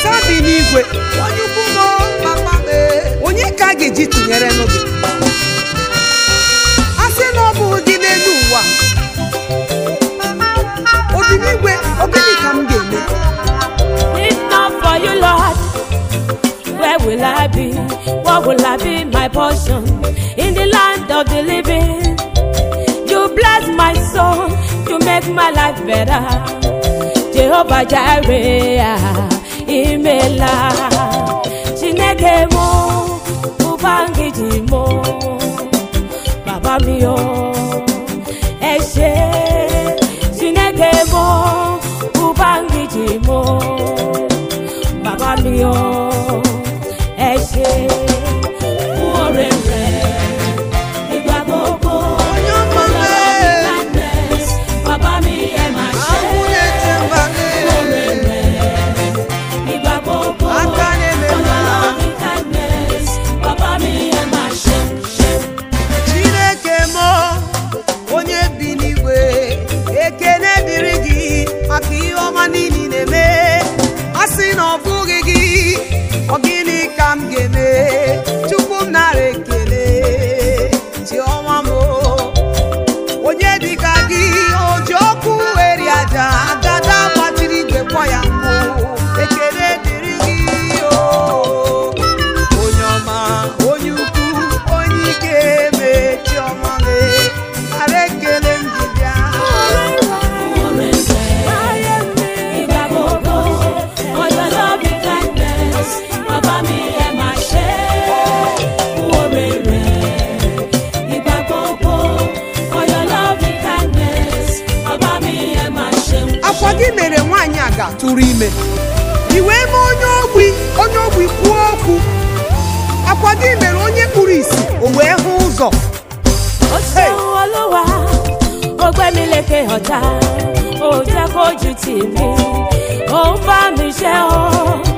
olisa dị n'igwe onye ukwu nọ papa m onye ka a ga-eji tụnyere nụ gị a sị na ọ bụ gị n'elu ụwa obi n'igwe ogịnị ka m ga-eme If not for you, Lord, where will I be? What will I be my portion in the land of the living? You bless my soul, you make my life better. Jehovah Jireh, imela. Chineke mo, ubangiji mo, Baba mi o, ẹ ṣé. Chineke mo, ubangiji mo, Baba mi o, ẹ ṣé. Fún oore rẹ̀, ìgbà gbogbo. onye ọma m Kindness, Baba mi ẹ máa ṣe. ahụ na-ete mba m Oore rẹ̀, ìgbà gbogbo. aka na-eme mma Loving kindness, Baba mi ẹ máa ṣe, ṣe. chineke m onye bi n'igwe ekene dịrị gị maka ihe ọma niile ị na-eme a sị na ọ bụghị gị ọ gịnị ka m ga-eme chukwu m nara ekele chiọma m onye dịka gị o ji ọkụ eri aja agada gbatịrị igwe kwọ ya mkpụ ekele dịrị gị o onye ọma onye ukwu onye ike eme chiọma me nara ekele m ji bịa Oore rẹ̀, ìgbà gbogbo. For your loving kindness, Baba mi ẹ máa ṣe. Oore rẹ̀, ìgbà gbogbo. For your loving kindness, Baba mi ẹ máa ṣe. akwa gị mere nwaanyị a ga-atụrụ ime i wee mee onye ogbi onye ogbi kwuo okwu akwa gị mere onye kpuru ìsì o wee hụ ụzọ ó ṣeun olúwa ó gbé mi lékè ọ̀tá ó jẹ́ kójú tì mí ó ń bá mi ṣe ó